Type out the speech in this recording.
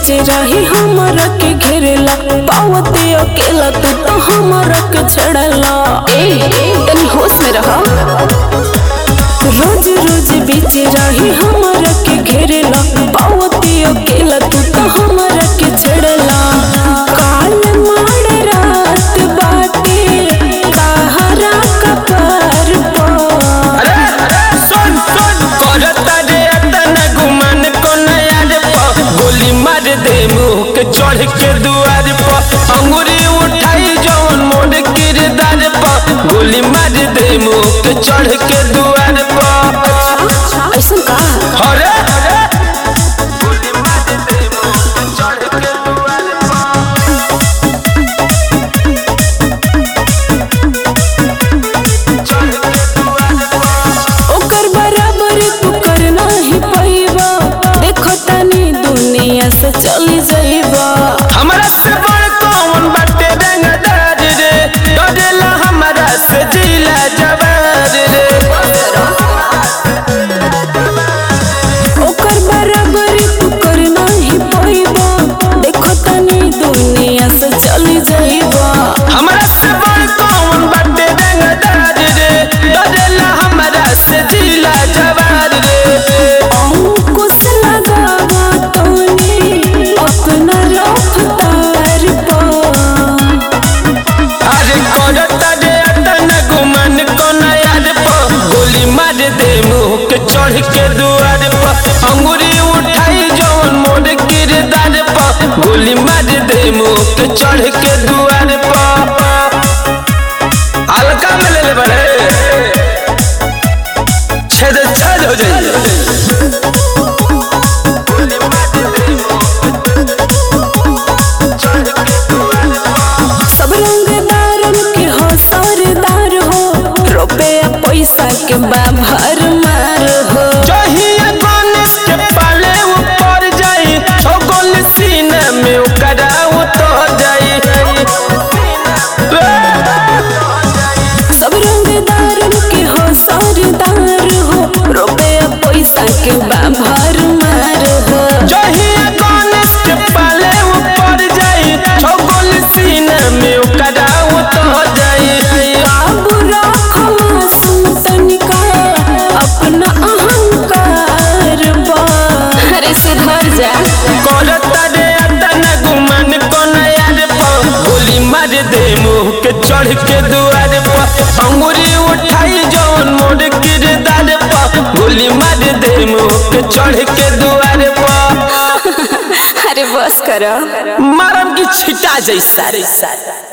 बीच रही हमरा के घेरेला पावते अकेला तू तो हमरा के छड़ला ए तनी होश में रहा रोज रोज बीच रही हमरा के घेरेला पावते अकेला तू तो हमरा के छड़ला काल माड़ रात बाटे कहरा कपर पर अरे सुन सुन करता रे अतना गुमान को नया रे प गोली मार दे मुंह के चढ़ के दुआर प अंगूरी उठाई जौन मोड़ किरदार प गोली मार दे मुंह के चढ़ के दुआर प ऐसा का अरे गोली मार दे मुंह के चढ़ के दुआर प चढ़ के दुआर प ओकर बराबर तू कर नाही पैबा देखो तनी दुनिया से चली जाइबा हमरा से बड़ कौन बाटे रंगदार रे डरेला हमरा से जिला जवार रे ओकर बराबर तू कर नाही पैबा देखो तनी दुनिया से चली जाइबा हमरा से बड़ कौन बाटे रंगदार रे डरेला हमरा से जिला जवार रे अंकुश लगावा तोनी अपना रफ्तार पर अरे करता रे अतन गुमान कोन यार प गोली मार दे मुंह के चढ़ के दुआर प अंगूरी उठाई जौन मोड़ किरदार प गोली मार दे मुंह के चढ़ के दुआर प हल्का में ले ले बड़े छेद छेद हो जाइए गोली मार दे मुंह के चढ़ के दुआर प सब रंगदारन के हो सरदार हो रुपया पैसा के बाभर मार हो चाहिए गणेश के पाले ऊपर जाई छगल सीना में ओकरा उतर जाई सब रंगदारन के हो सरदार हो रुपया पैसा के बाभर मार हो चाहिए गणेश के पाले ऊपर जाई छगल सीना में ओकरा उतर जाई काबू रखो मासूम तनिका अपना अहंकार पर अरे सुधर जा करता रे अतना गुमान कोन यार प गोली मार दे मुंह के चढ़ के दुआर प अंगूरी उठाई जौन मोड़ किरदार प गोली मार दे मुंह के चढ़ के दुआर प अरे बस करो मारम की छिटा जैसा